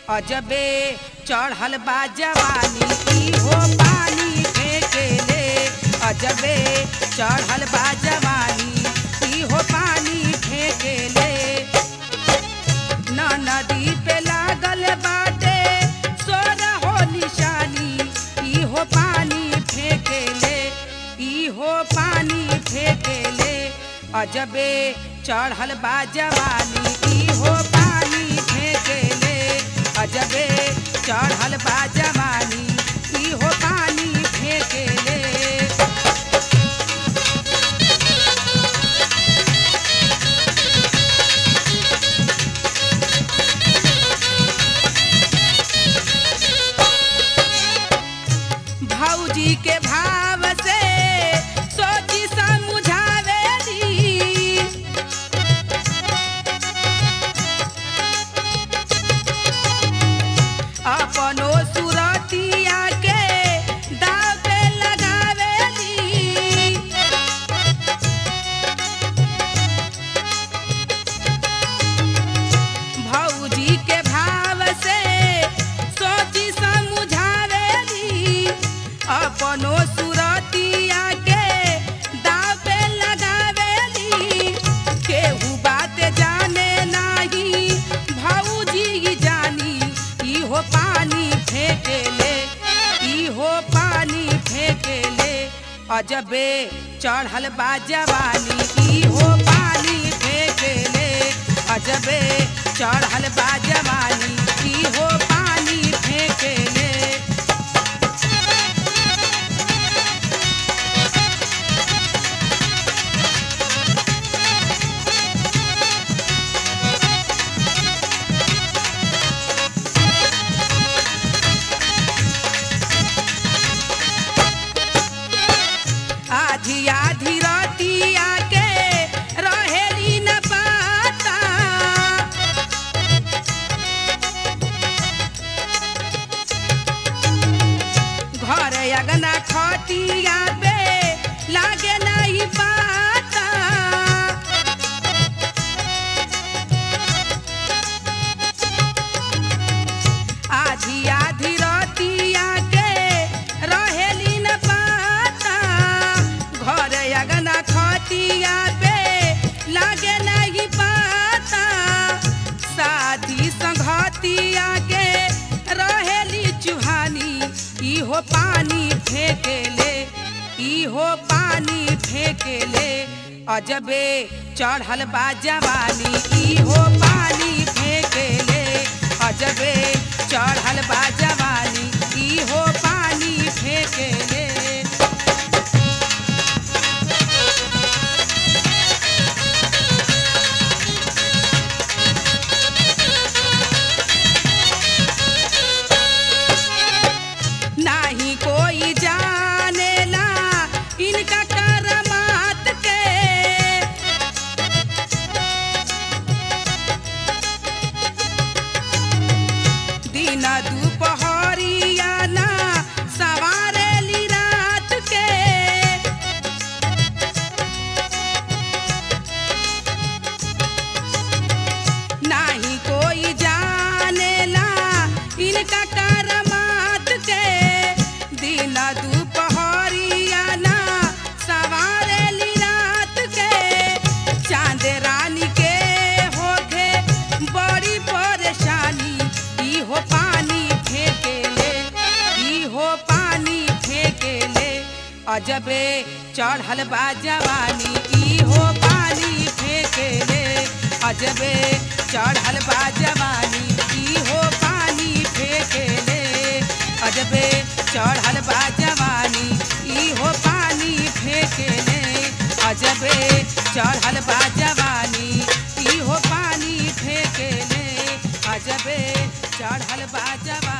अजबे चढ़ल बा जवानी ई हो पानी फेंकेले अजबे चढ़ल बा जवानी ई हो पानी फेंकेले न नदी पे लागल बाटे सोना हो निशानी ई हो पानी फेंकेले ई हो पानी फेंकेले अजबे चढ़ल बा जवानी ई हो पानी फेंकेले अजबे चढ़ल बा जवानी ई हो पानी फेंकेले भौजी के भाव से सोची समझावेली अपनो सुरतिया के दाव पे लगावेली भौजी के भाव से सोची समझावेली अपनो सुरतिया के दाव पे लगावेली केहू बात जाने नाही भौजी ही जानी ई हो पानी फेंकेले ई हो पानी फेंकेले अजबे चढ़ल बा जवानी ई हो पानी फेंकेले अजबे चढ़ल बा जवानी ई हो पानी फेंकेले आधी आधी रतिया के रहेली न पाता घर अगना खटिया पे लागे नहीं पाता आधी आधी रतिया के रहेली न पाता घर अगना खटिया पे लागे नहीं पाता शादी संघतिया के रहेली चुहानी ई हो पानी फेंकेले ई हो पानी फेंकेले अजबे चढ़ल बा जवानी ई हो पानी फेंकेले अजबे चढ़ल बा जवानी ई हो पानी फेंकेले नाही कोई जानेला इनका करमात के दिन दुपहरिया ना सवारेली रात के नाही कोई जानेला इनका करमात के दिन दुपहरिया ना सवारेली रात के चांद रानी के होखे बड़ी परेशानी ई हो पानी फेंकेले ई हो पानी फेंकेले अजबे चढ़ल बा जवानी ई हो पानी फेंकेले अजबे चढ़ल बा जवानी ई हो पानी फेंकेले अजबे चढ़ल बा जवानी ई हो पानी फेंकेले अजबे चढ़ल बा जवानी ई हो पानी फेंकेले अजबे चढ़ल बा जवानी